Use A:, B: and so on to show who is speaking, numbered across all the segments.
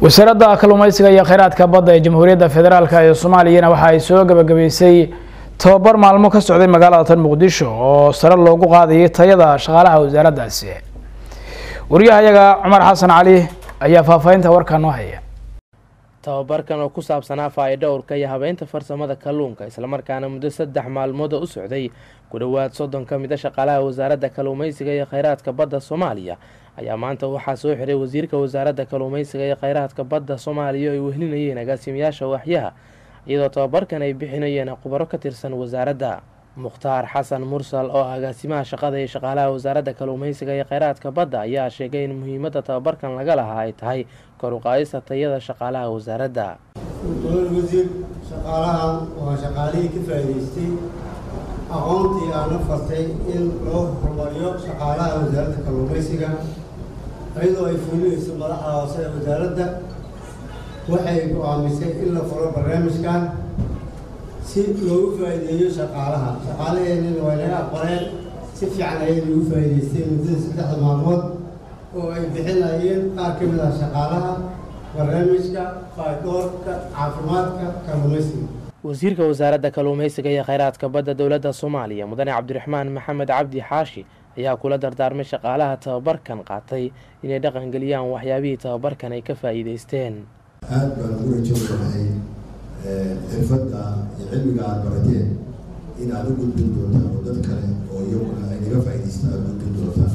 A: wasaaradda kalluumeysiga iyo kheyraadka badda ee jamhuuriyadda federaalk ee soomaaliyana waxa ay soo gabagabaysay tobabar maalmo ka socday magaalada tan muqdisho oo sare loogu qaadayay tayada shaqaalaha wasaaraddaasi wariyahayaga cumar xasan cali ayaa faahfaahinta warkaa noo haya
B: tababarkan oo ku saabsanaa faa-idhowrka iyo habeynta farsamada kalluunka islamarkaana muddo saddex maalmood oo u socday ku dhowaad soddon ka mid a shaqaalaha wasaaradda kalluumeysiga iyo kheyraadka badda soomaaliya ayaa maanta waxaa soo xiray wasiirka wasaaradda kalluumeysiga iyo kheyraadka badda soomaaliya oo ay wehlinayeen agaasimayaasha waaxyaha iyadoo tababarkan ay bixinayeen khubaro ka tirsan wasaaradda mukhtaar xasan mursal oo ah agaasimaha shaqada iyo shaqaalaha wasaaradda kalluumeysiga iyo kheyraadka badda ayaa sheegay in muhiimadda tababarkan laga lahaa ay tahay kor u qaadista tayada shaqaalaha wasaaradda
C: mudan wasiir shaqaalahan waa shaqaalihii ka faa'iidaystay aqoontii aana fartay in loo horumariyo shaqaalaha wasaaradda kalluumeysiga iyadoo ay fulinayso madaxda hoose ee wasaaradda waxay go-aamisay in la furo barnaamijkan si loogu faa'iideeyo shaqaalaha shaqaalaheenina waa naga aqbaleen si fiican ayay nagu faa'iidaysteen muddada saddexda maalmood oo ay bixinayeen qaar ka mid ah shaqaalaha barnaamijka faadoorka caafimaadka kalluumeysiga
B: wasiirka wasaaradda kalluumeysiga iyo kheyraadka badda dowladda soomaaliya mudane cabdiraxmaan maxamed cabdi xaashi ayaa kula dardaarmay shaqaalaha tababarkan qaatay inay dhaqangeliyaan waxyaabihii tababarkan ay ka faa'iidaysteen
D: aada baan ugu rajoonahay xirfadda iyo cilmiga aada barateen in aada u gudbin doontaan oo dad kale oo iyaguna ay naga faa'idaystaan aada gudbin doontaan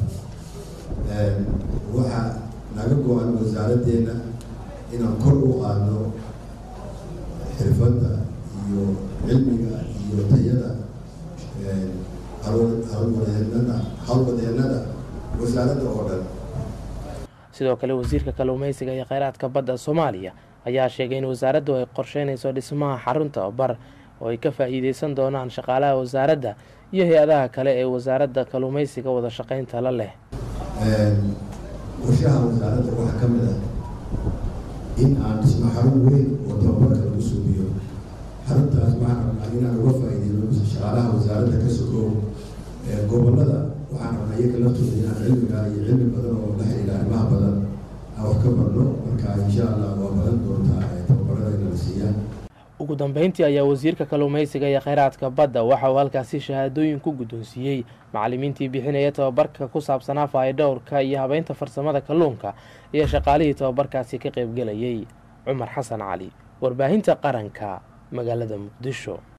D: waxaa naga go-an wasaaraddeena inaan kor u qaadno xirfadda iyo cilmiga iyo tayada halwadeennada hawlwadeennada wasaaradda oo dhan
B: sidoo kale wasiirka kalluumeysiga iyo kheyraadka badda soomaaliya ayaa sheegay in wasaaraddu ay qorsheynayso dhismaha xarun tababar oo ay ka faa'iideysan doonaan shaqaalaha wasaaradda iyo hay-adaha kale ee wasaaradda kalluumeysiga wada shaqeynta la leh
D: qorshaha wasaaradda waxaa ka mid ah in aan dhisno xarun weyn oo tababarka lagu suubiyo xaruntaas waxaan rabnaa inaan uga faa'iideyno shaqaalaha wasaaradda ka sokow gobollada waxaan rabnaa iyaga laftooda inaan cilmiga iyo cilmi badan oo la xiriira arrimaha badan aan wax ka barno marka insha allah waa badan doontaa tababarada in la siiyaan
B: ugu dambeyntii ayaa wasiirka kalluumeysiga iyo kheyraadka badda waxa uu halkaasi shahaadooyin ku guddoonsiiyey macallimiintii bixinaya tababarka ku saabsanaa faaidhowrka iyo habeynta farsamada kalluunka iyo shaqaalihii tababarkaasi ka qaybgelayay cumar xasan cali warbaahinta qaranka magaalada muqdisho